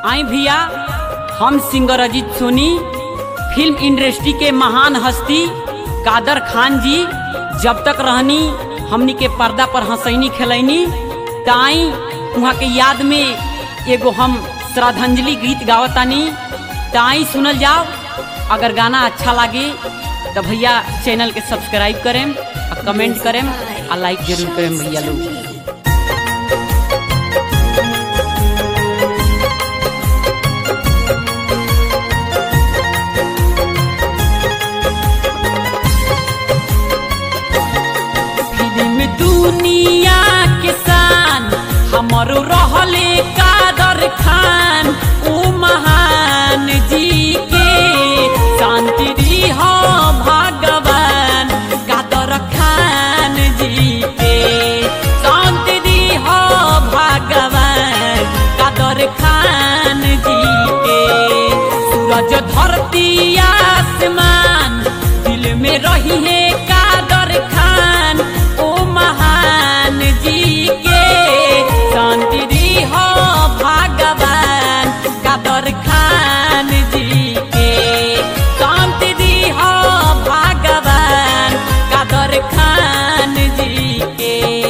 आई भैया हम singer Ajit Soni film industry के महान हस्ती कादर खान जी जब तक रहनी हमनी के पर्दा पर हंसैनी खेलैनी ताई वहाँ के याद में एगो हम श्रद्धांजलि गीत गावतानी ताई सुनल जाओ अगर गाना अच्छा लगे तो भैया चैनल के सब्सक्राइब करें और कमेंट करें और लाइक जरूर करें भैया लोग फिल्म दुनिया के शान हमरो रहले कादर खान ओ महान जी के शांति दी हो भगवान कादर खान जी के शांति दी हो भगवान कादर खान जी के सूरज धरती आसमान दिल में रही है कादर खान ओ महान जी के शांति दी हो भगवान कादर खान जी के शांति दी हो भगवान कादर खान जी के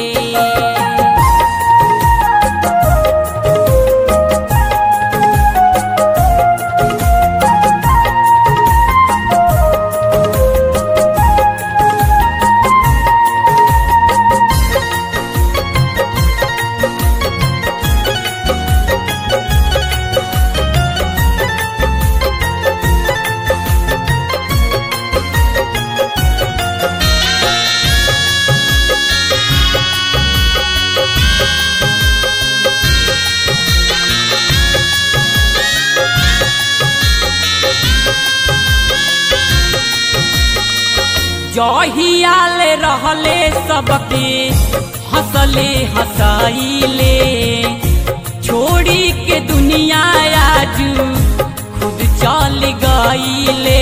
जहियाल रहले सबके हंसले हंसाइले छोड़ी के दुनिया आजू खुद चल गईले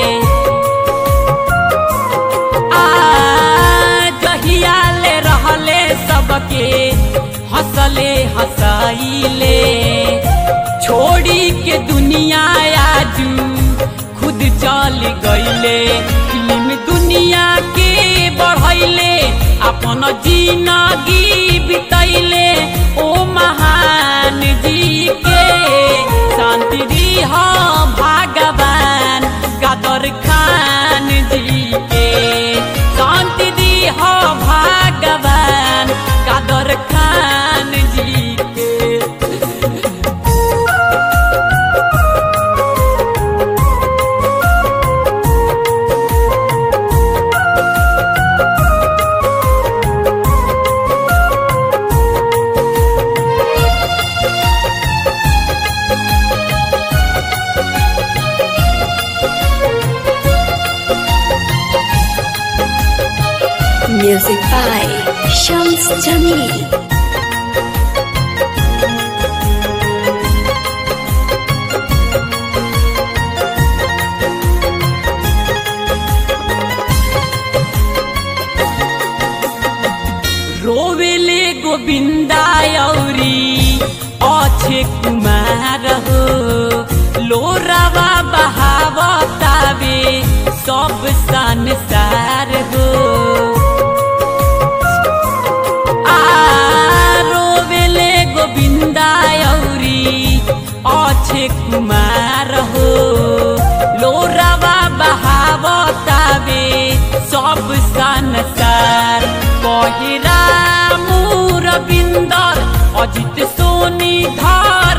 आ जहियाल रहले सबके हंसले हंसाइले छोड़ी के दुनिया आजू खुद चल गईले फिल्म दुनिया के बढ़ैले अपन जिंदगी बितैले ओ महान जी के शांति दी हो भगवान कादर खान जी के शांति दी हो भगवान कादर खान जी के Music by Shams Jamil. रोवेले गोविंदा औरी अच्छे कुमार हो लोरावा बहावतावे सब संसार हो आ रोवेले गोविंदा औरी अच्छे कुमार हो लोरावा बहावतावे सब संसार पहिरा मुर बिंदर अजित सोनी धार